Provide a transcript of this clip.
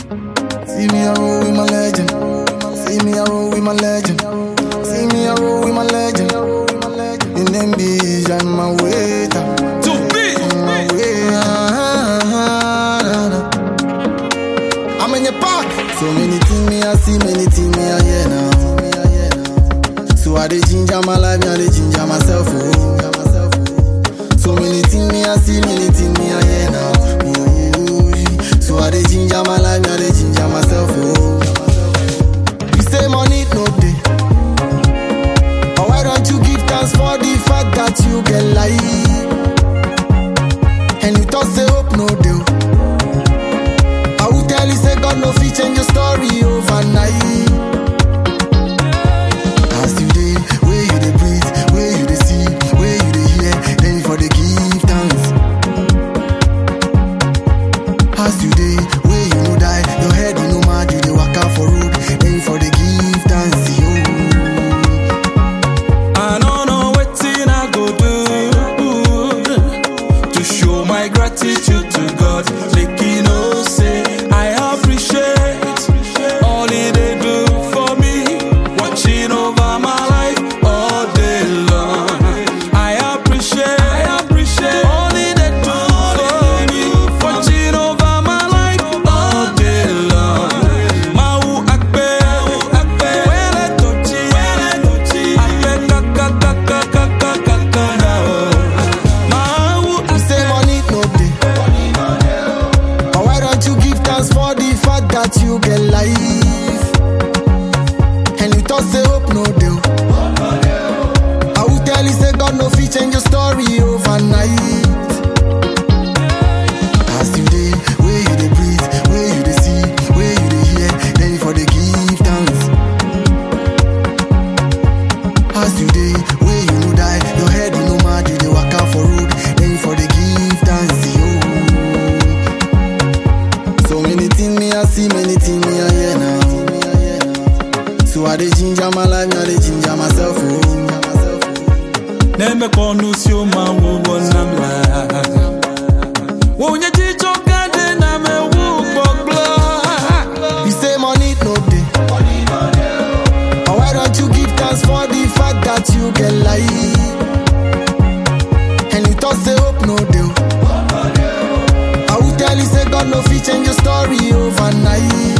See me a roll with my legend. See me a roll with my legend. See me a roll with my legend. In them bees and my waiter. To be. My waiter. I'm in your park. So many things me I see, many things me I hear now. So I dey ginger my life, me I dey ginger myself. Oh. So many things me I see, many things me I hear now. Ooh, so I dey ginger my life, me I dey ginger myself. Oh. You say money no day, but why don't you give thanks for the fact that you get life? And you thought say hope no deal. I will tell you say God no fit change your story overnight. As you dey, where you dey breathe, where you dey see, where you dey hear, then you for dey give thanks. As you dey, where you no die, your head you no mad, you dey waka for road, then you for dey give thanks. Yo. I don't know wetin I go do to show my gratitude to God. Make you know say I appreciate all He dey do for me, watching over my life all day long. I appreciate, I appreciate all He dey do for me, watching over my life all day long. Mau akpe, akpe, wele tochi, wele tochi, akpe kaka kaka kaka kaka na o. Mau You say money no dey, but why don't you give thanks for the fact that you get life? And you thought say hope no dey. I will tell you say God no fit change your story overnight. As you dey, where you dey breathe, where you dey see, where you dey hear, then you for dey give thanks. As you dey, where you no die, your head you no mad, you dey waka for road, then you for dey give thanks. Yo. So many things me I see, many things me I hear now. So I dey ginger my life, me I dey ginger myself. Oh. Neme konu si o ma wo wo nam la. Wo nye jijo kade na me wu gbogbo. You say money no dey, but why don't you give thanks for the fact that you get life? And you thought say hope no dey. I will tell you say God no fit change your story overnight.